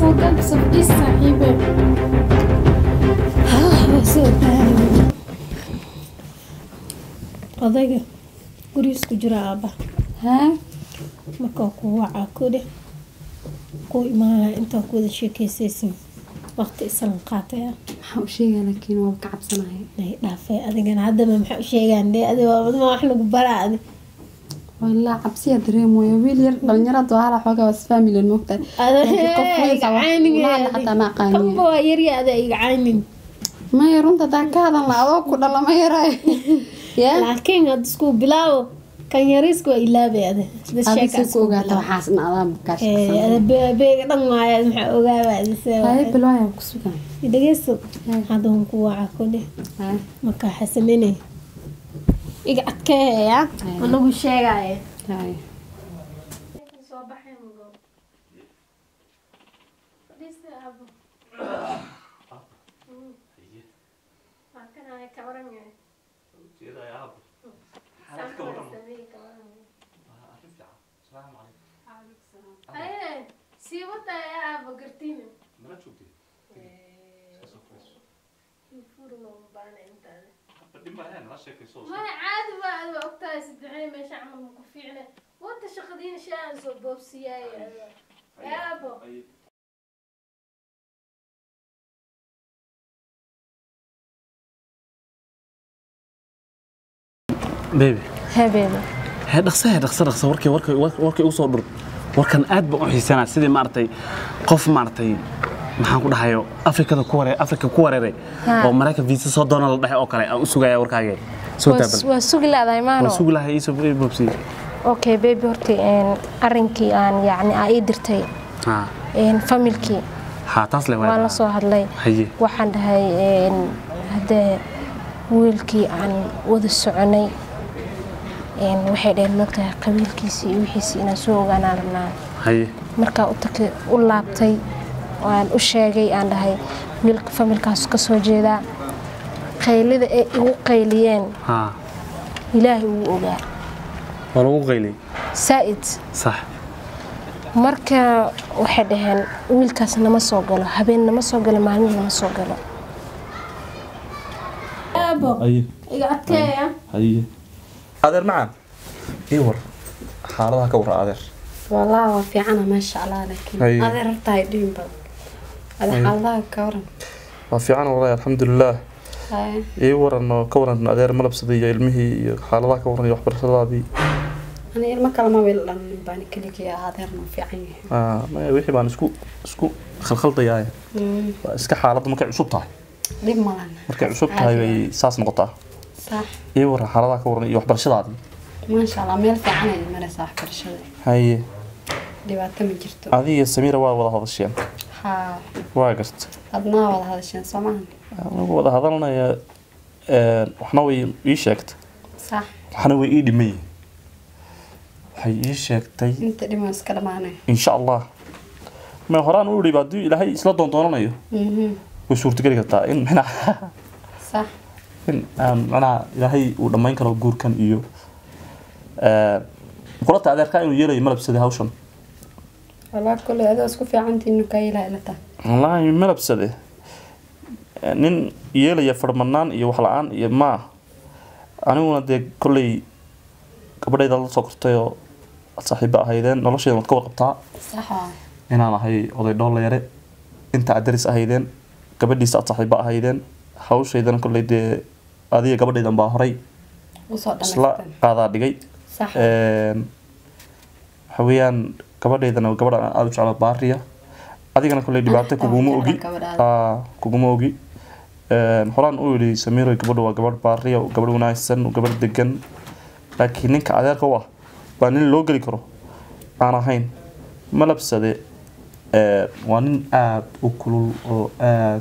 soo gal sabdhis saaxiibe odayga gurigiis ku jira aabba haa markaa ku wacaa kodhe ku imaanaya intaa ku wada sheekeysaysin waqti islan qaataya maxaa u sheegaa laakiin waa ka cabsanaya nay dhaafay adigana haddaba maxaa u sheegaan dee adi waa wadma wax lagu baraa adi walaa cabsiya dareemooya wiil yar dhalinyarada hala xoogaa was family moogtahay Laakiin qof weyn saa wax ula hadla xataa ma aqaaniya. kamba waa yarya ada iga caynin maya runta hadaa ka hadlan la adoo ku dhala ma yaraayo yaa laakiin had isku bilaabo kan yariiska waa ilaabay ada bas sheeka adisi ku isku ogaata bilaabo. waxaasna adaa kaas Eh, ada be- beega dhan waaya maxaa ogaaba adise haye bilwaaya ku sugan dhegeyso Haa. hadda hun ku waca kodhe haa markaa xasaminay iga adkeeya Haa. anagu sheegaya haye sii wadaya aaba gartiina maya caadi waa ada ogtahay saddexay meesha camal ma ku fiicne wata shaqadiina shay aan soo boobsiyaay yaabo bebi habeeba hee dhaqsa hee dhaqsa dhaqsa warkii warkii warkii ugu soo dhur warkan aad baan u xiisanaa sidii maaragtay qof maaragtay maxaan ku dhahayo afrikada ku wareer afrika ku wareeray Ha. oo maraykan visa soo doona la dhahay oo kale aan u sugaya warkaage soo taaban waa sugi laadahay maano waan sugi lahaa iisoo boobsi okay baby horta een, arrinkii aan yacni aa ii dirtay ha een, familkii ha taas le waan la soo hadlay haye waxaan dhahay een, haddee wiilkii aan wada soconay een, waxay dhaheen mogtahay qabiilkiisii iyo wixiisii inaan soo ogaanaan rabnaa haye markaa u takay u laabtay waan u sheegay aan dhahay wiilka familkaas ka soo jeedaa qaylida ay igu qayliyeen ha ilaahay uu ogaa waa lagu qaylay saa'id sax marka waxay dhaheen wiilkaas nama soo galo habeen nama soo galo maalin nama soo galo yaabo haye iga adkeeya haye adeer macaan ii war xaaladaha ka warra adeer walaa waa fiicana maasha allah laakiin Haye. adeer hortahay dhiin badan ada Haye. xaaladaha ka waran waa fiican walahi alxamdulilaah haye ii waran oo ka waran adeer malabsaday iyo ilmihii iyo xaaladaha ka waran iyo waxbarashadaadii ani ilmo kalema wiil dhalin baan keligii ah adeerna waa fiican yahay Ah, maya wixii baan isku isku khalkhaldayaa Mm, waa iska xaaladda markay cusub tahay dhib malan markay cusub tahay bay saas noqotaa sax ii waran xaaladaha ka waran iyo waxbarashadaadii maasha allah meel fiican ay maraysaa waxbarashada haye dhibaato ma jirto adiga iyo samiira waa wada hadasheen haa waa garta adnaa wada hadasheen soo maahan anagu wada hadalnaya een, waxna way ii sheegtay sax waxna way ii dhimay waxay ii sheegtay inta dhiman iska dhamaanay insha allah ma horaan u idhi haddii ilaahay isla doondoonanayo Mhm, way suurtageli kartaa in micnaa sax in aan macnaha ilaahay uu dhammayn karo guurkan iyo een, kulata adeerkaa inuu yeelayo malabsade hawshan walaa kule adoo isku fiicantiinu kaa ilaa ilata wallaahi malabsade nin yeelaya farmanaan iyo wax la-aan iyo maa aniguna dee kolley gabadhayda la soo kortay oo saaxiibo ahaydeen nolosheeda waad ka warqabtaa sax waa inaan ahay oday dhoolla yare inta aad daris ahaydeen gabadhiisa aad saaxiibo ahaydeen hawshaydana kolley dee adiga gabadhaydan baa horay usoo isla dhamaystan qaadaa dhigay sax Een, waxa weeyaan gabadhaydana waa gabadh aan aada u jeclo baariya adigana kolley dhibaato xitaa kuguma waan ogi jeclaa gabadhaada. Aa, kuguma ogi Een, horaan u yidhi samiiro gabadhu waa gabadh baariya gabadh wanaagsan gabadh degan laakiin ninka adeerka u ah baa nin loo geli karo aan ahayn malabsade ee, waa nin aada u kulul oo aada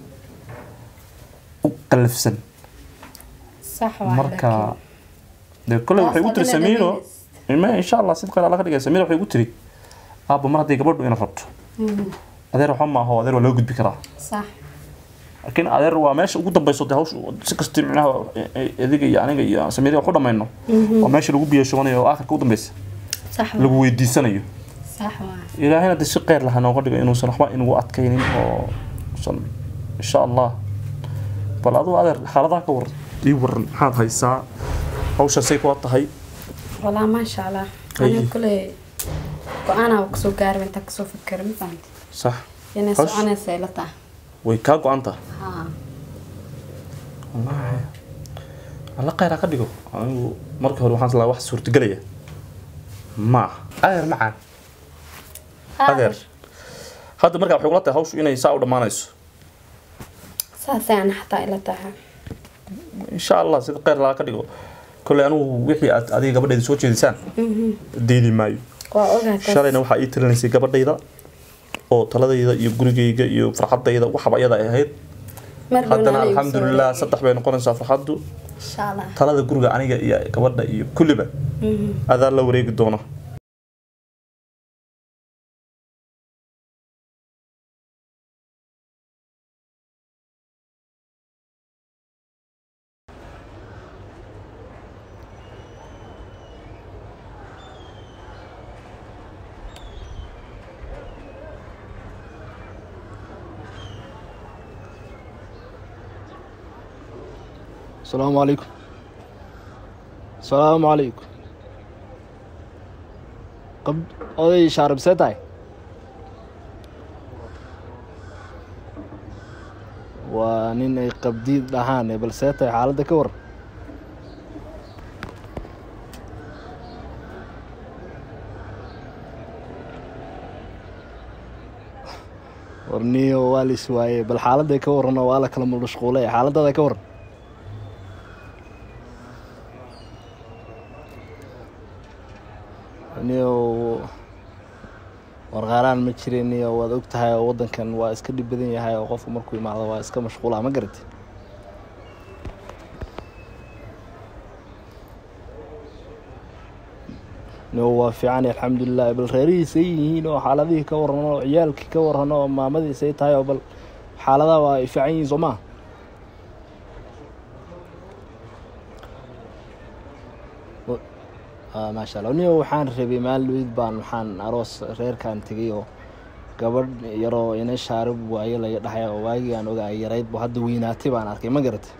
u qalafsan sax waa marka dee kolley waxay ugu tiri samiiro ma insha allah sid qeyl alla ka dhigay samiiro waxay ugu tiri aabba mar haddii gabadhu ina rabto adeer waxba ma aho adeer waa loo gudbi karaa sax laakiin adeer waa meesha ugu dambeyso dee hawsha si kasta micnaha adiga iyo aniga iyo samiiriya wax u dhamayno waa meesha lagu biyo shubanayo oo aakhirka u dambeysa sax waa lagu weydiisanayo sax sax waa ilaahayna de si qeyr laha nooga dhigo inuusan waxba inugu adkaynin oo usan insha allah bal aduu adeer xaaladaha ka waran ii waran maxaad haysaa hawshaasay kula tahay walaa maasha allah Ay. aniga kule go-aanaa kasoo gaarba intaa kasoo fikira ma fahamti sax inay Hawsh- soconaysa ila tahay way kaa go-anta haa wallaahi alla kheyr ha ka dhigo anigu marka hore waxaan islaa wax suurtagelaya ma adeer macaan adeer hadda markaa waxay kula tahay hawshu inay saa u dhammaanayso saasay ana xataa ila tahay insha allah sida kheyr laga ka dhigo kolley anigu wixii aad adiga gabadheeda soo jeedisaan diidi maayo waa ogaa taas shalayna waxaa ii talinaysay gabadhayda oo taladayda iyo gurigayga iyo farxadayda waxba iyada ay ahayd mar haddana dhowna alxamdulilah saddex bay noqonaysaa farxaddu insha allah talada guriga aniga iyo gabadha iyo kulliba adaa la wareegi doona السلام عليكم السلام عليكم قب oday shaarib see tahay waa nin ay qabdiid dhahaan bal see tahay xaaladda ka waran warniyo waa lis waaye bal xaaladday ka warran oo waa la kala mashquulay xaaladdaada ka waran niyo warqaaraan ma jirin niyo waad og tahay oo waddankan waa iska dhib badan yahay oo qofku markuu imaado waa iska mashquula ma garati niyo waa fiican alxamdulilah bal reerihiisay yihiin oo xaaladihii ka warran oo ciyaalkii ka warran oo maamadiisay tahay oo bal xaaladaha waa ay fiican yihiin soo maa maasha allah niyo waxaan rabay maalweyd baan waxaan aroos reerkan tegay oo gabadh yaroo ina shaarib waayo laga dhahay oo waagii aan ogaay yarayd bu hadda weynaatay baan arkay ma garatay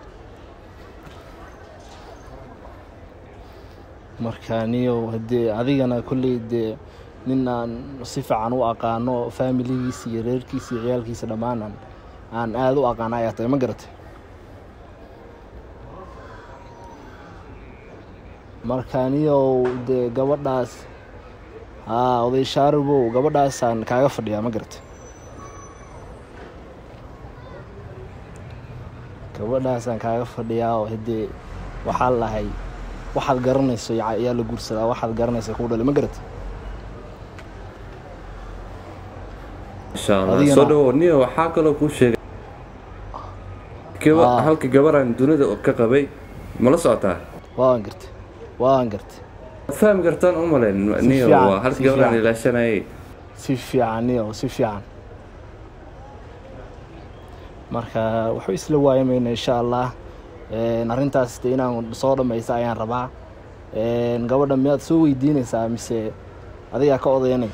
marka niyo hadee adigana kolley dee nin aan si fiican u aqaano faamiligiisa iyo reerkiisa iyo ciyaalkiisa dhammaan aan aan aada u aqaano ayaa tahay ma garatay marka niyow dee gabadhaas haa oday shaaribow gabadhaasaan kaaga fadhiyaa ma garata gabadhaasaan kaaga fadhiyaa oo hadee waxaa lahay waxaad garanayso ya- ayaa la guursadaa waxaad garanaysa kuu dhalay ma garata insha allah Adigana- soo dhawo niyo waxaa kaloo kuu sheegay gaba Ah. halka gabaraan dunida ka qabay mala socotaa waan gartay waan gartay Waad fahmi kartaan u malayn niyo fiican, waa halka si gabaraan fiican. ilaashanayay si fiican niyo si fiican marka waxu isla waayamayna insha allah Een, arrintaas de inaan soo dhammaysta ayaan rabaa Een, gabadha miyaad soo weydiinaysaa mise adigaa ka odayanay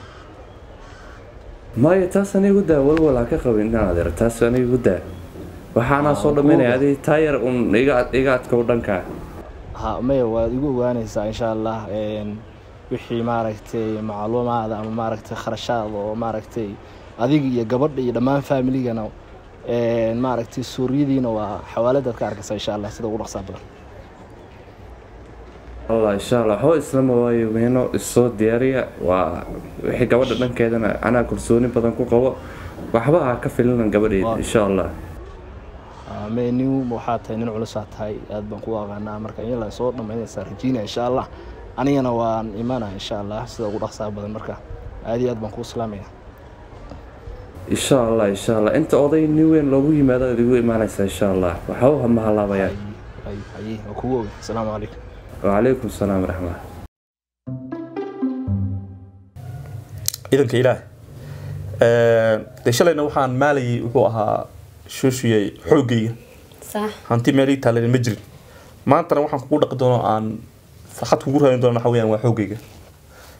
maya taas anigu daa walwal ha ka qabin inaan adeer taas anigu daa waxaanaa soo dhammaynaya adi taayar un iga iga adkow dhankaa ha maya waad igu ogaanaysaa insha allah Een, wixii maaragtay macluumaada ama maaragtay kharashaad oo maaragtay adiga iyo gabadha iyo dhammaan faamiligana Een, maaragtay suuriyadiina waa xawaaladaad ka arkaysaa insha allah sida ugu dhaqsaa badan allah insha allah waxba islama waayo meeno issoo diyaariya waa wixii gabadha dhankeedana anaa kalsooni badan ku qabo waxba ha ka filinan gabadheeda insha allah me nin waxaa tahay nin culusaa tahay aad baan ku aqaanaa marka in la soo dhammaynaysaa rajiina insha allah anigana waan imanaa insha allah sida ugu dhaqsaa badan marka aad iyo aad baan kuu salaamaya insha allah insha allah inta oday nin weyn loogu yimaado aad igu imaanaysaa insha allah waxba ha mahalaabaya ay ay waa kugu oga asalaamu calaykum wacalaykum salaam waraxmat ciidanka ilaah dee shalayna waxaan maalayay wuxuu ahaa shuushiyay xooggayga sax hanti meel ii taalan ma jirin maantana waxaan kugu dhaqi doono aan farxad kugu raadin doono waxa weyaan waa xooggayga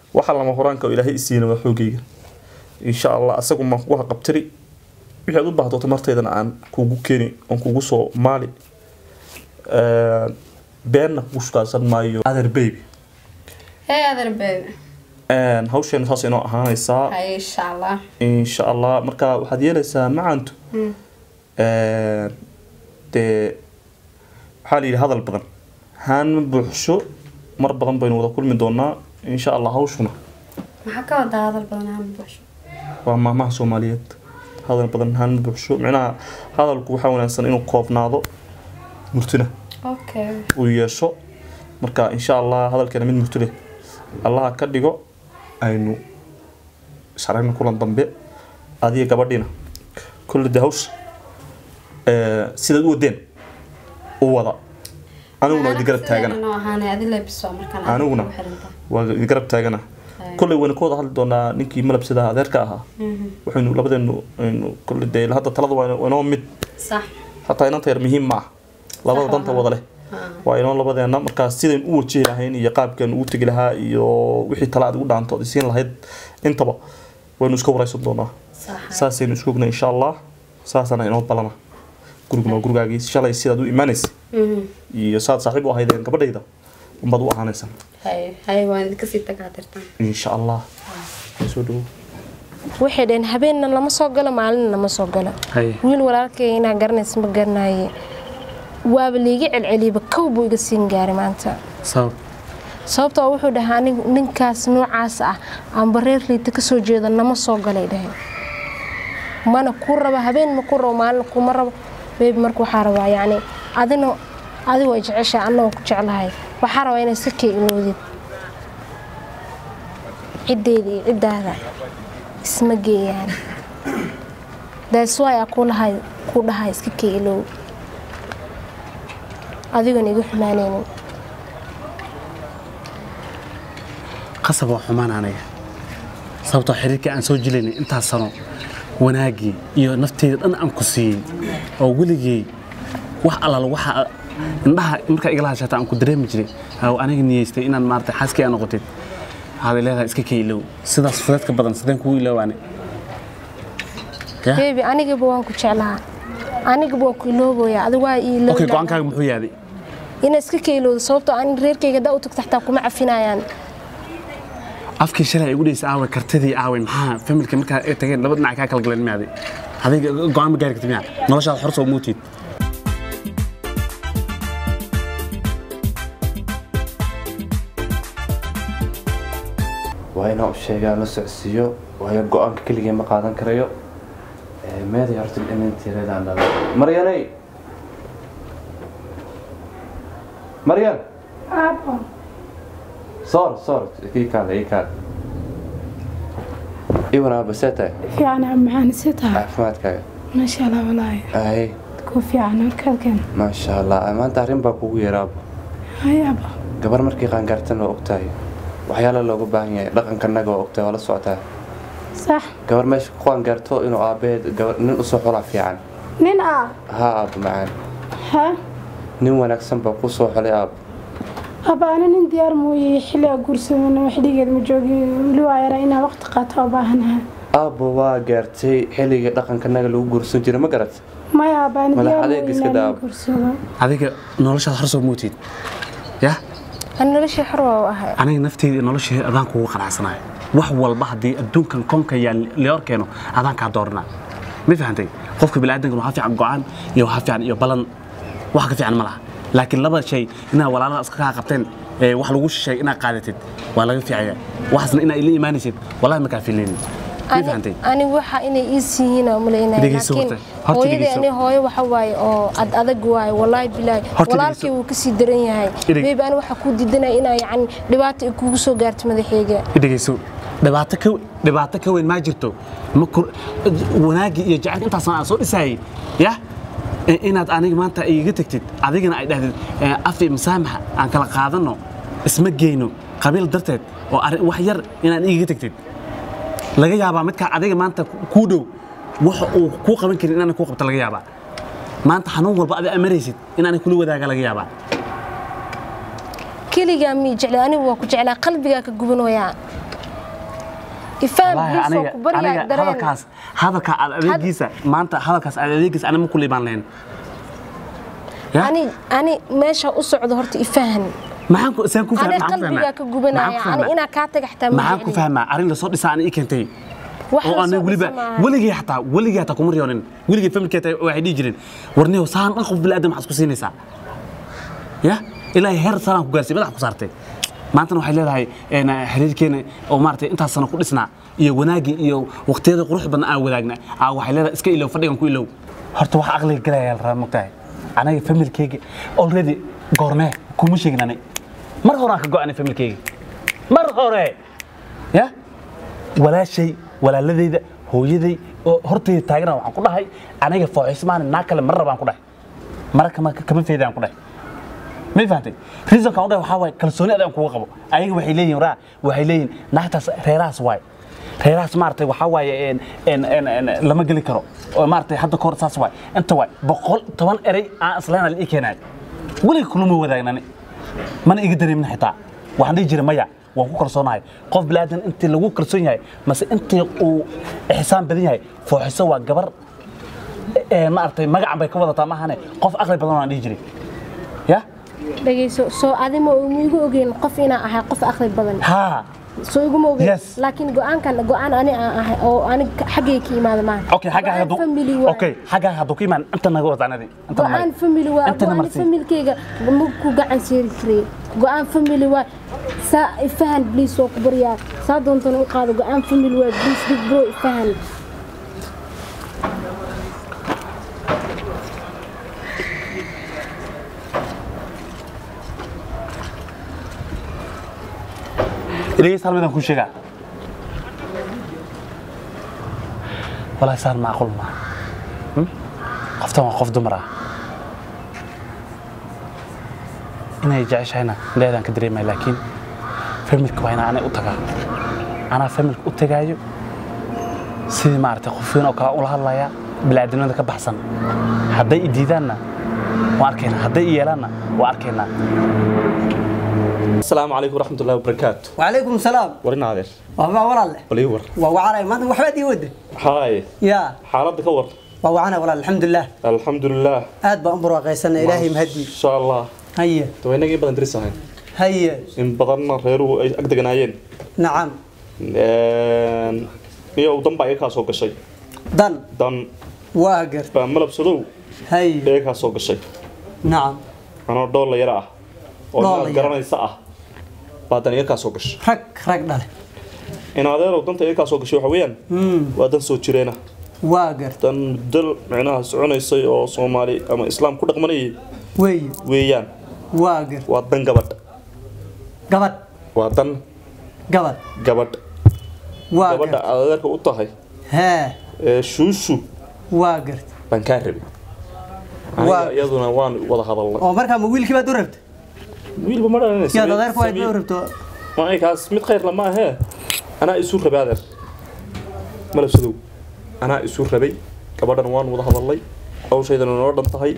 waxa lama horaanka oo ilaahay isiina waa xoogayga insha allah asagu maan kugu haqabtiri wixii aad u baahdo tamartaydana aan kugu keeni aan kugu soo maali Een, beenna kugu shukaasan maayo other baby hey other baby Een, hawsheena saas inoo ahaanaysaa hay insha allah insha allah marka waxaad yeelaysaa macantu Een, dee waxaa la yidhi hadal badan haan ma buuxsho mar badan baynu wada kulmi doonaa insha allah hawshuna maxaa ka wadaa hadal badan aan buuxsho waa maahmaha soomaaliyeed hadal badan haan ma buuxsho micnaha hadalku waxaa wanaagsan inuu koobnaado murtina okay uu yeesho marka insha allah hadalkeena mid murti leh allaha ka dhigo aynu isaragna kulan dambe adiga gabadhiina kulli de hawsha ee, sidaad u wadeen u wada aniguna waa idi garab taagana Sideenana ahaanay adi lebiso markaan Aniguna. ku xiran tahay. waa idi garab taagana kolley waynu ka wada hadli doonaa ninkii malabsida adeerka ahaa waxaynu labadeenu aynu kolley dee hadda talada waa inoo- inoo mid sax xataa inanta yar muhiim ma ah labada Sax danta waa. wada leh waa inoo labadeena markaa sidayn u wajihi lahayn iyo qaabkan ugu tegi lahaa iyo wixii tala aad ugu dhaanto ad isiin lahayd intaba waynu iska waraysan doonaa sax saasaynu isku ogna insha allah saasana inoo balana guriguna waa gurigaagii shalay sidaad u imaanaysa iyo saad saaxiib u ahaydeen gabadhayda unbaad u ahaanaysaa hay hay waan idinka sii tagaa tirtaan insha allah soo dhawo waxay dhaheen habeenna lama soo galo maalinna lama soo galo Haye. wiil walaalkay inaa garanaysa ma garanaye waaba liiga celceliyaba kow buu iga siin gaaray maanta sabab sababtoo wuxuu dhahaa anigu ninkaas noocaas ah aanba reer liita kasoo jeeda nama soo galay dhaheen mana ku rabo habeen ma ku rabo maalin kuma rabo beebi marka waxaa rabaa yacni adina adigu ay jeceshahay anna waan ku jeclahay waxaa rabaa inay sakay iloodid ciddeeda iyo ciddaada isma geeyaan daaswaay aa ku lahay ku dhahay iska kay iloow adigoon igu xumaanaynin qasab waa xumaan aniga sababtoo xiriirkii aan soo jilaynay intaas sano wanaaggii iyo nafteyda dhan aan ku siiyey oo weligay wax allaala waxa indhaha markaa igala hashata aan ku dareemi jiray oo aniga niyeystay inaad maarata xaaskii aa noqotid waxaad leedahay iska kaylow sidaas fudeedka badan sideen kugu iloowaane ya beebi anigaba waan ku jeclahaa anigaba waan ku ilooboyaa adigu waa ii okay iloobi go-aankaaga muxuu yaaday inaa iska kayloodo sababtoo aan reerkayga daa u tagta xataa kuma cafinayaan afkii shalay ay igu dhaysay aaway kartidii aaway maxaa familka markaa ay tageen laba dhinac kaa kala galeen miyaaday adiga go-aan ma gaari kartid miyaa noloshaada xor soo muutiid waa inaan u sheegaa la socodsiiyo waayo go-aanka keligee ma qaadan karayo Ee, meeday horta inantiiradaan dhalay maryanay maryan soor soor ii kaale ii kaale iwan aaba see tahay fiican maxaan isi tahay caafimaadkaaga maasha allah walaahi ay ku fiican halkalkan maasha allah maanta arrin baa kugu yaraaba hayaaba gabar markii qaangaartan waa ogtahay waxyaala looga baahan yahay dhaqankanaga waa ogtahay waa la socotaa sax gabar meesha ku qaangaarto inuu aabaheed gabar nin usoo xulaa fiican nin ah haa aaba macaan ha nin wanaagsan baa ku soo xulay aaba abaana nin diyaar mooye xilliga guursadana wax dhigeed ma joogi weli waa yara inaa waqti qaato u baahanaha aabba waa gaartay xilligii dhaqankanaga lagu guursan jiray ma garat maya abaana Madax diyaar adeeg mooye iska inaa daab. nin guursado adiga noloshaada xor soo muutiid ya aan noloshii xor waa u ahay aniga nafteyda iyo nolosheeda adaan kugu qanacsanayo wax walba haddii adduunkan koonka yaa lior keeno adaan kaa dooranaa ma fahantay qofka biniaadankan waxaa fiican go-aan iyo waxaa fiican iyo balan wax ka fiican ma laha laakiin laba shay inaad walaalaha iska kaa qabteen ee wax lagu sheegay inaad qaadatid waa laga fiicaya waxaasna inaad ila imaanaysid wallahi ma kaa filaynin ma fahantay anigu waxa inay ii siihiin oo malaynaya Dhegeyso laakiin horta, horta hooyadii dhegeyso. ani hooyo waxa waaye oo ad adag waaye wallaahi bilaahi Horta walaalkii dhegeyso. wuu kasii daran yahay Dheg- beebi ani waxaa kuu diidanaya inaa yacni dhibaato ay kugu soo gaarto madaxeyga dhegeyso dhibaato ka dhibaato ka weyn maa jirto ma kor wanaagii iyo jacaylka intaasna aan soo dhisayay ya i- inaad aniga maanta iga tagtid adigana ay dhahdid eh, afi masaamaxa aan kala qaadano isma geyno qabiil darteed oo arrin wax yar inaan iga tagtid laga yaabaa midkaa adiga maanta kuu dhow waxa uu kuu qaban karin inaan kuu qabto laga yaabaa maanta xanuun walba adi amaraysid inaan kula wadaaga laga yaabaa keligaa mii jeclay anigu waa ku jeclaa qalbigaa ka gubanayaa ifaham Wallaahi, bliis oo aniga ku baryaa aniga dareen hadalkaas hadalka aad adeegiisa maanta hadalkaas aad adeegiisa anima ku liibaan lahayn Ya? ani ani meesha u socdo horta ifaham maxaan ku saan ku ani fahmaa qalbigaa ka gubanaya ani inaa kaa taga xataa ma maxaan ku jecli. fahmaa arrin lasoo dhisaa ani ii keentay Wax oo la ana soo weliba dhisa maaha. weligii xataa weligii xataa kuma riyoonin weligii familkeeta waxay dhihi jireen warniyow saan dhan qof bilaadan maxaad isku siinaysaa ya ilaahay heer salaan ku gaarsiy madax ku saartay maantana waxay leedahay een, xiriirkeena oo maaragtay intaas sano ku dhisnaa iyo wanaagii iyo waqtiyada qurux badan aan wadaagna aa waxay leedahay iska ilow fadhigan ku ilow horta wax aqliga galaya la rabaa mogtahay anaga familkeyga already goormee kuma sheegin ani mar hore aan ka go-anay familkeyga mar hore ya walaashay walaaladeyda hooyaday oo horteyda taagana waxaan ku dhahay aniga fooxismaan naa kale mar rabaan ku dhahay mara kama kama feedaan ku dhahay ma fahantay reasonkan u dhahay waxaa waaye kalsooni adaan kuga qabo ayaga waxay leeyihin raa waxay leeyihin naagtaas reerahaas waaye reerahaas maaragtay waxaa waaye een- een- een- een lama geli karo oo maaragtay hadda kahor saas waaye inta waaye boqol toban erey aan islaana la ii keenaay weliga kulama wadaagnani mana iga dareemin xitaa waxaan dhihi jiray maya waan ku kalsoonahay qof bilaadan intii lagu kalsoon yahay mase intii uu ixsaan badan yahay fooxiso waa gabar ee maaragtay magacan bay ka wadataa maahane qof aqli badan waan dhihi jiray ya dhegeyso soo adima igu ogeyn qof inaa ahay qof aqli badan haa soo iguma ogeyn Yes. laakiin go-aankan go-aan ani aan ahay oo anig xaggay ka imaada maaha okay xaggaa Go-aan hadduu family waa okay xaggaa hadduu ka imaan inta naga wadaanadii inta go-aan naga family waa Intana go-aan marsi. familkeyga ma ku gacan seeri karey go-aan family waa saa ifahan bliis oo ku baryaa saa doontana u qaado go-aan family waa bliis big bro ifahan dhegeysta hal midaan kuu sheegaa walaahi saan macquul maaha Hmm? qoftan waa qof dumar ah inay jeceshahayna leedaan ka dareemaya laakiin familka waa inaa anay u tagaa anaa familka u tagaayo sidii maaragtay qof weyn oo kale ula hadlaya bilaadanimada ka baxsan hadday i diidaanna waan arkaynaa hadday i yeelaanna waan arkaynaa asalaamu calaykum waraxmatullahi wabarakaatu وعليكم السلام warin adeer وما ولا balii war وعلي ما وحبا دي ود haye يا xaaladda ka war وعنا ولا الحمد لله alxamdulilah آد بأمبر وقيسنا إلهي مهدي insha allah هيا waa inagii badan diris ahayn هيا in badanna reeruhu ay ag deganaayeen نعم iyo dan baa iga kaa soo gashay دن dan واقر baa malabsadow هيا iga kaa soo gashay نعم anoo dhoolla yara ah oo Dhoolla inaad yar. garanaysa ah baa dan iga kaa soo gashay رك رك دله in adeerow danta iga kaa soo gashay waxa weeyaan امم waa dan soo jireena واقر dan muddo micnaha soconaysay oo soomaali ama islaam ku dhaqmanayay وي weeyaan واقر waa dan gabadh قبض waa dan قبض gabadh gabadha واقر aad adeerka u tahay ها ee shuushu واقر baan kaa rabay Waa- aniga iyaduna waan wada hadalnay oo markaa ma wiilkii baad u rabtay wiilba ma dhalanaysa yaad adeerku waad u rabto kaas mid khayr lama ahee anaa isu rabay adeer malabsadow anaa isu rabay gabadhan waan wada hadalnay hawshaydana noo dhan tahay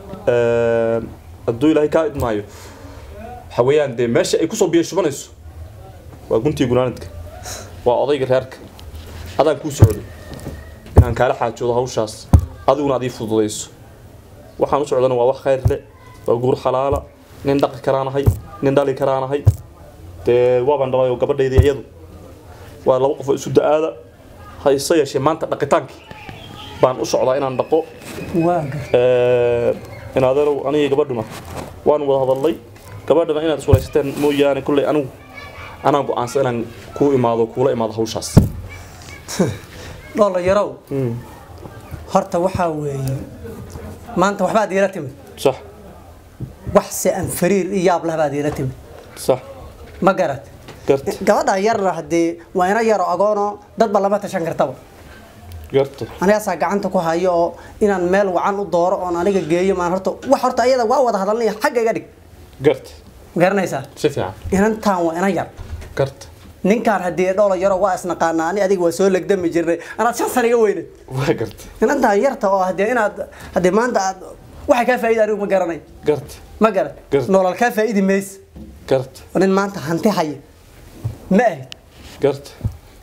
hadduu ilaahay kaa idmaayo waxa weeyaan dee meesha ay kusoo biyo shubanayso waa guntii gunaanadka waa odayga reerka adaan kuu socdo inaan kaala xaajoodo hawshaas adiguna adii fududayso waxaan u socdana waa wax khayr leh waa guur xalaala nin dhaqi karaanahay nin dhali karaanahay dee waabaan dhalayoo gabadhaydii iyadu waa laba qof oo isu da-aada hayse yeeshee maanta dhaqitaankii baan u socdaa inaan dhaqo واقر in adeerow aniga gabadhuna waan wada hadalnay gabadhana inaad iswaraysateen mooyaane kulley anigu anaa go-aansan inaan kuu imaado kuula imaado hawshaas dhoola yarow horta waxaa weeye maanta waxbaad iila timid sax wax se aan fariir iyo yaab leh baad iila timid sax ma garat garta gabadha yarna haddee waa ina yaro agoono dadba lama tashan kartaba garta anigaasaa gacanta ku hayo oo inaan meel wacan u dooro oon aniga geeyo maan horta wax horta ayada waa wada hadalnaya xagga iga dhig garta ma garanaysaa si fiican inantaan waa ina yar garta ninkaan haddii dhoola yaro waa isnaqaanaa ani adiga waa soo legdami jirnay anaad shan sana iga weynad waa garta inantaan yarta oo haddee inaad haddee maanta aad waxay kaa faa'iida anigu ma garanay garta ma garan Gar- nolol kaa faa'iidi maysa garta oo nin maanta hanti haya ma ahid garta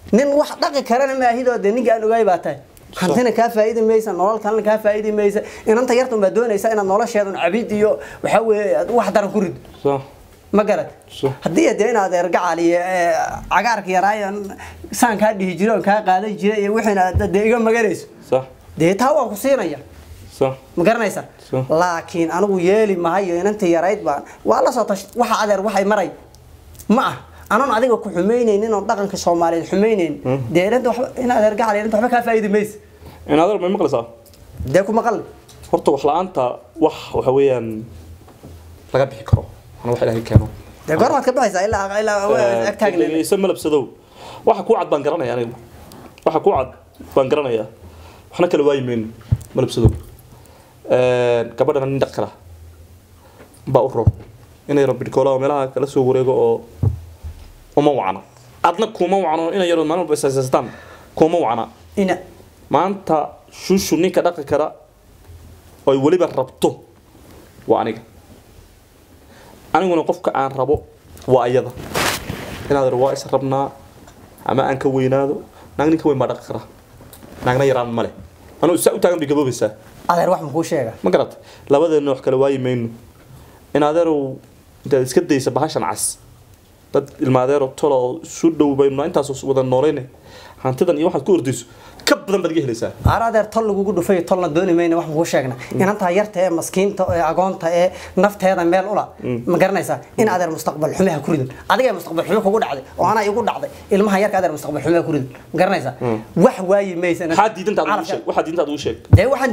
nin wax dhaqi karana maahidoo dee ninka aan ogaay baa tahay hantina kaa faa'iidi maysa nolol kalena kaa faa'iidi maysa inanta yarta unbaa doonaysa inaad nolosheedan cabid iyo waxaa weeye aad wax daran ku rid صح ma garad صح haddii dee inaad ergacal iyo ee, cagaarka yaraayan saan kaa dhihi jira oon kaa qaadan jira iyo wixiina aad dee iga maganayso صح dee taa waan ku siinaya صح ma garanaysa Sure. laakiin anigu yeeli mahayo inanta yarayd baan waa la soo tash waxa adeer waxay maray ma ah anoon adiga ku xumaynaynin oon dhaqanka soomaaliyeed xumaynayn dee inanta waxba in adeer gacal inanta waxba kaa faa'iidi maysa in adeer may maqlaysaa dee ku maqal horta wax la-aanta wax waxa weeyaan laga bixi karo ana wax ilaahay keeno dee goormaad ka baxaysaa ilaa ilaa ag taagna isa malabsadow waxa kuu cad baan garanaya anigu waxa kuu cad baan garanayaa waxna kala waayi mayno malabsadow gabadhana nin dhaq kala baa u roon inay rabidhkoola meelaha kala soo wareego oo uma wacna adna kuma wacno inay yarood maalin walba isasaystaan kuma wacna ina maanta shushu ninka dhaqi kara oy weliba rabto waa aniga aniguna qofka aan rabo waa ayada inaad waa is rabnaa ama aan ka weynaado naag ninka weyn baa dhaqi kara naagna yaraan male anuu saa u taagan bay gaboobaysaa adeer wax makuu sheega ma garat labadeena wax kala waayi mayno in adeerow intaad iska daysa bahashan cas dad ilmaadeero tolo isu dhow baynu intaas wada noolayne hantidan iyo waxaad ku ordayso ka badan baad iga helaysaa aar adeer tol lagugu dhufay tolna dooni mayna wax makuu sheegna inantaa yarta ee maskiinta ee agoonta ee nafteeda meel ula ma garanaysaa in adeer mustaqbal xume ha ku ridin adiga mustaqbal xume kugu dhacday oo anaa igu dhacday ilmaha yarka adeer mustaqbal xume ha ku ridin ma garanaysaa wax waayi maysa waxaa diidantaad ugu sheeg waxaa diidantaad ugu sheeg dee waxaan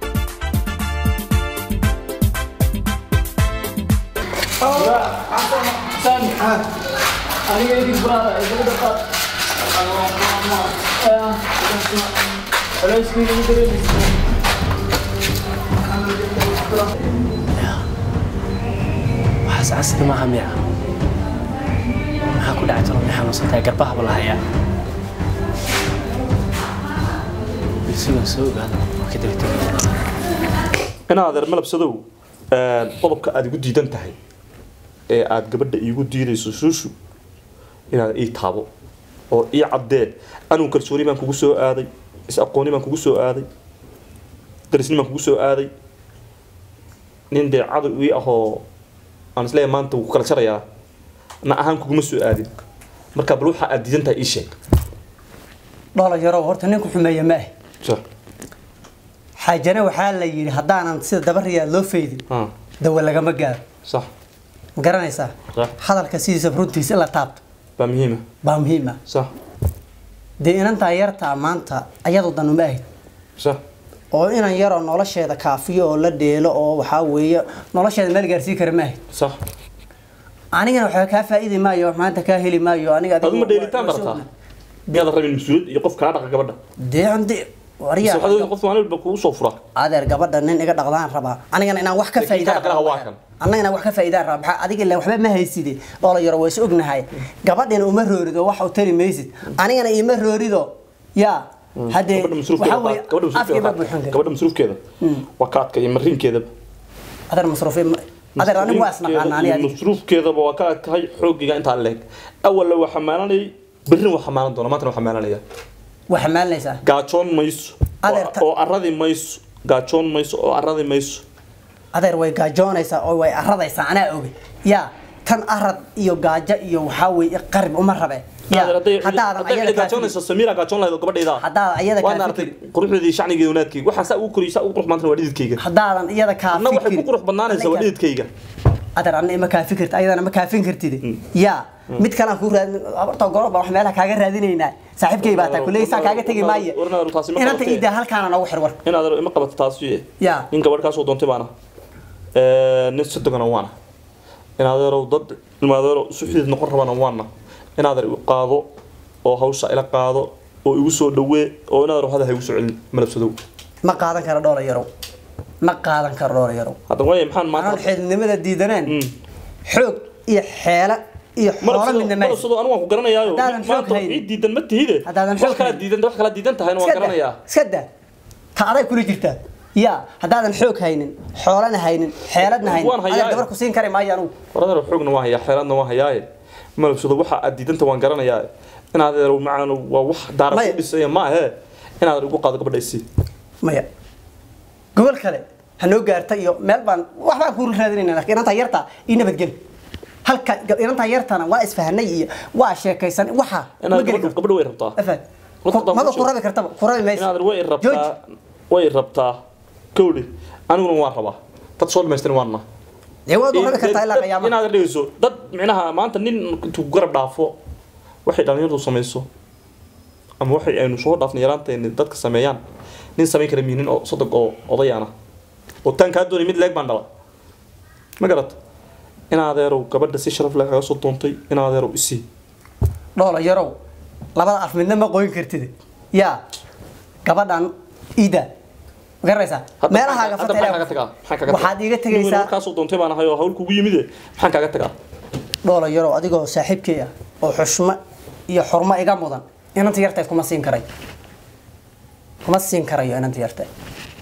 waxaas casri maaha miya maxaa ku dhacay tolo may xanuunsantahay garbaha bala hayaa isigan soo ogaada waa ka daba tegaya in adeer malabsadow qodobka aad igu diidan tahay ee aad gabadha iigu diidayso suushu inaad ii taabo oo ii caddee anugu kalsooni baan kugu soo aaday is aqooni baan kugu soo aaday darisni baan kugu soo aaday nin dee cadow ii ahoo aan isleeyahay maanta wuu ku kala jarayaa na ahaan kuguma soo aadin marka bal waxa aad diidan tahay ii sheeg dholo yarow horta ninku xumeeya ma ah Sure. xaajana waxaa la yidhi haddaanan sida dabariyaa loo faydin Ah, dawa lagama gaaro sax ma garanaysaa sax hadalka sidiisa runtiisa in la taabto baa muhiima baa muhiim ah sax dee inantaa yartaa maanta ayadu dan uma ahayd sax oo inan yaroo nolosheeda kaafiyo oo la dheelo oo waxaa weeye nolosheeda meel gaarsii kara ma ahayd sax anigana waxba kaa faa'iidi maayo maanta kaa heli maayo aniga adigu- aduma dheelitaan barataa miyaadan rabin mas-uuliyad iyo qof kaa dhaqa gabadha dee ande waryaa Mise waxaad qof maalin walba kugu soo fura adeer gabadha nin iga dhaqdaan rabaa anigana inaan wax ka Laakiin faa'iidaan kaa dhaqaha waa kan. annaga inaan wax ka faa'iidaan rabaa maxaa adiga ilaa waxba ma hayside dhoola yaro waa is ognahay gabadhina uma roorido wax u tari maysid anigana ima roorido yaa haddee gabadha waxaa weeye afkii ma masruufkeeda buuxin kara gabadha masruufkeeda waa kaadka iyo mariinkeedaba adeer masruufi adeer anigu waa isnaqaana aniga adiga masruufkeedaba waa ka adkahay xoogiga intaa leeg awalla waa xamaalanayay berrin waa xamaalan doona maantana waa xamaalanaya waa xamaalinaysaa gaajoon mayso Adeer, ta- oo aradi mayso gaajoon mayso oo aradi mayso adeer way gaajoonaysaa oo way aradaysaa anaa oge yaa tan arad iyo gaajo iyo waxaa weeye qarib uma rabe yaa Adeer, hadday- haddaadan hadday ayada kaa gaajoonayso samiira gaajoon lahayd oo gabadhayda haddaadan ayada waad kaa aragtay fikir quruxdeedii shacnigeeda wanaadkeyga waxaan saa ugu koriyay saa ugu qurux maantana waa dhididkayga haddaadan iyada kaa anna waxay ku fikir qurux badnaanaysaa waa dhididkayga adeer anna ima kaafin karti ayadana ma kaafin kartid yaa mid kale aan kuu raadin abarta gorob baan wax meelaha kaaga raadinaynaa saaxiibkay baa taa kuley saa kaaga tegi maaye Warna- taasi ma inanta qabatee. iida halkaana noogu xir war in adeer ima qabato taasi yaa nin gabadh kaasoo doontay baana nin sadogana waana in adeerow dad ilma adeero isu xidid noqon rabana waana in adeer igu qaado oo hawsha ila qaado oo igu soo dhawee oo in adeer hada ha igu soo celin malabsadow ma qaadan karo dhoola yarow ma qaadan karo dhoola yarow hadda waaya maxaan anaan maanta xididnimada diidaneen Mm. xoog iyo xeelo iyo xoolo midna ma haysid. malabsado anigu waan ku garanayaayo Haddaadan xoog maanta haynin. ii diidan ma tihide Haddaadan wax xoog kala haynin. diidan wax kala diidan tahayna waan iska garanayaa daa iska daa ta aday kula jirtaa yaa haddaadan xoog haynin xoolana haynin xeeladna haynin Waan hayaa. adeer gabar ku siin kari maayo anugu war adeer xoogna waan hayaa xeeladna waan hayaaye malabsado waxa aad diidanta waan garanayaa inaad adeer macaan waa wax daara Maya. ku dhisaya ma ahe inaad igu qaado gabadha isii maya gobol kale ha noo gaarta iyo meel baan waxbaan ku raadinayna laakiin inantaa yartaa ii nabadgeli halka inantaa yartana waa isfahanay iyo waa sheekaysan waxa ma inaad geli gabadha karto gabadha way rabtaa afaan Horta maba ku ku rabi kartaba ku rabi mayso inaad way Jooji. rabtaa way rabtaa kowdhi aniguna waan rabaa dad soo dhamaystirin waana dee waad u rabi kartaa ilaa qiyaamaha inaad dhegeyso dad micnaha maanta nin intuu garab dhaafo waxay dhalinyaradu samayso ama waxay aynu soo dhaafnay yaraanteeni dadka sameeyaan nin samayn kara miinin oo sodog oo odayaana oo taan kaa doonay mid leeg baan dhala ma garat in adeerow gabadha si sharaf leh kaga soo doontay in adeerow isii dhoola yarow labada af midna ma qoyn kartid yaa gabadhan ida ma garanaysaa Hadda meelahaaga maxaa- hadda maxaa kaaga tagaa? Maxaa kaaga tagaa? waxaad iiga Nin tegaysaa markaa soo doontay baan ahay oo hawl kugu yimide maxaan kaaga tagaa dhoola yarow adigoo saaxiibkay ah oo xushmo iyo xurmo iga mudan inanta yarteed kuma siin karay kuma siin karayo inanta yarteed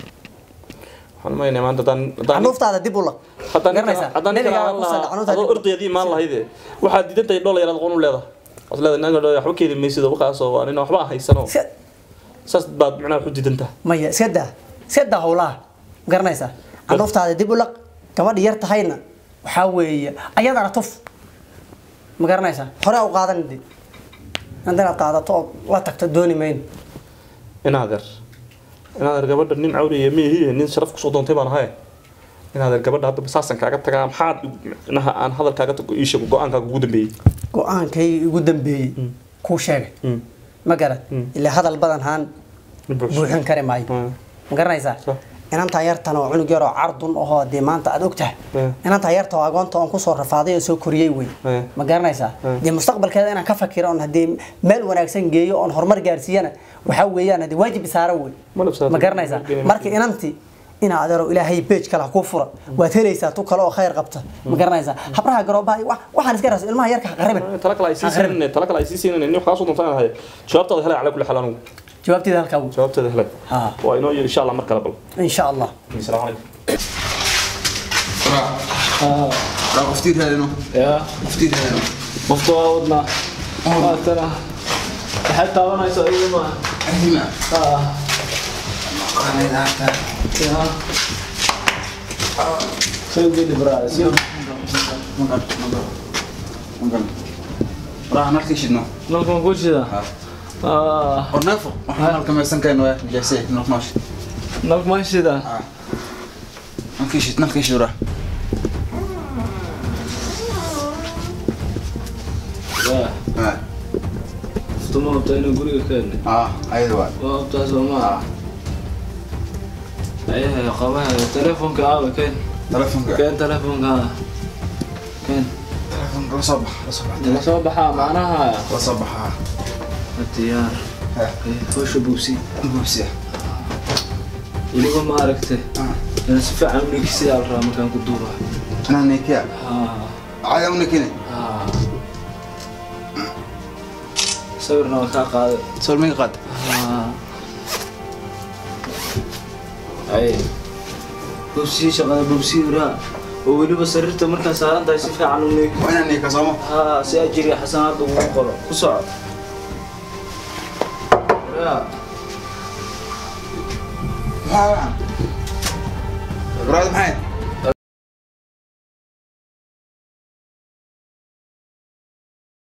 waxaan maynaa maanta haddaan haddaan canuuftaada dib u laq haddaan garanaysaa haddaan ninka Nebigaa aan ku sal- lahaa canuuftaada adoo dib u laq. ordayadii imaan lahayde waxaad diidan tahay dhola yaraad qoon u leedahay waad leedahay ninka dhola waxba keeni maysid oo waqaasoo waa nin waxba aan haysano Iska- saas baad micnaha wax u diidan tahay maya iska daa iska daa howlaha ma garanaysaa canuuftaada dib u laq gabadha yar tahayna waxaa weeye ayadana tuf ma garanaysaa hore u qaadan de inta inaad qaadato oo la tagto dooni mayno in adeer in adeer gabadha nin cawriya miyihi nin sharaf kusoo doontay baan ahay in adeer gabadha hadda saasan kaaga tagaa maxaad micnaha aan hadalkaaga tago ii sheego go-aankaaga ugu dambeeyey go-aankay igu dambeeyey kuu sheegay Mm. ma garan ilaa hadal badan haan Ma buuxso. buuxin kari maayo Mm. ma garanaysaa Sure. inantaa yartan oo cunug yaroo cardun ahoo dee maanta aad ogtahay Mm. inantaa yarta oo agoonta oon kusoo rafaaday oo soo koriyey wey Mm. ma garanaysaa dee mustaqbalkeeda inaan ka fakiro oon haddii meel wanaagsan geeyo oon horumar gaarsiiyana waxaa weeyaan haddii waajib isaara wey Ma labsaato. ma garanaysaa marka inantii inaa adeero ilaahay beej kale ha kuu fura waad helaysaa tu kale oo khayr qabta ma garanaysaa habraha garoobaha iyo wax- waxaan iska raasa ilmaha yarka ha qaribin tala kale ay sii siinayne tala kale ay sii siinayne nin wax kaa soo doontaan ahay jawaabtaada helay calaa kulli xaal anugu jawaabteeda halkaa wey jawaabteeda helay Ha. waa inoo yiri insha allah mar kale bal in sha allah asalaamu calaykum qoftii raadino yaa qoftii raadino qofka waa wadnaa maatana waxaad taabanayso adiga ma ahima aa qanaadaata yaa soo geli baraada soo magal magal magal waraha nalkii shidno nalkan ku shida aa orneefo waxaan halka meesan kayno waa jaase nalk noosh nalk ma shida nalkii shid nalkii shid waraha yaa haa ftuma habta inuu guriga ka helnay haa ayada waa waa habtaa soo maa ayahay qabaha telefonka aawa keen telefonka keen telefonka aa keen telefonka la soo bax la soo bax la soo baxaa macnaha la soo baxaa diyaar haa howsha buubsi buubsiya weliba ma aragte haa inaan si fiican u dhegeysiyaa la rabaa markaan ku duuba anaa nekiya haa caya u nekine haa sawirna waan kaa qaaday sawir minga qaad haa ay bubsii shaqada bubsii raa oo weliba sariirta markaa saaran tahay si fiican u neeg waa inaa neka sooma haa si ajiriya xasanaadda ugu qoro ku soco yaa maxaa waxan waraad maxay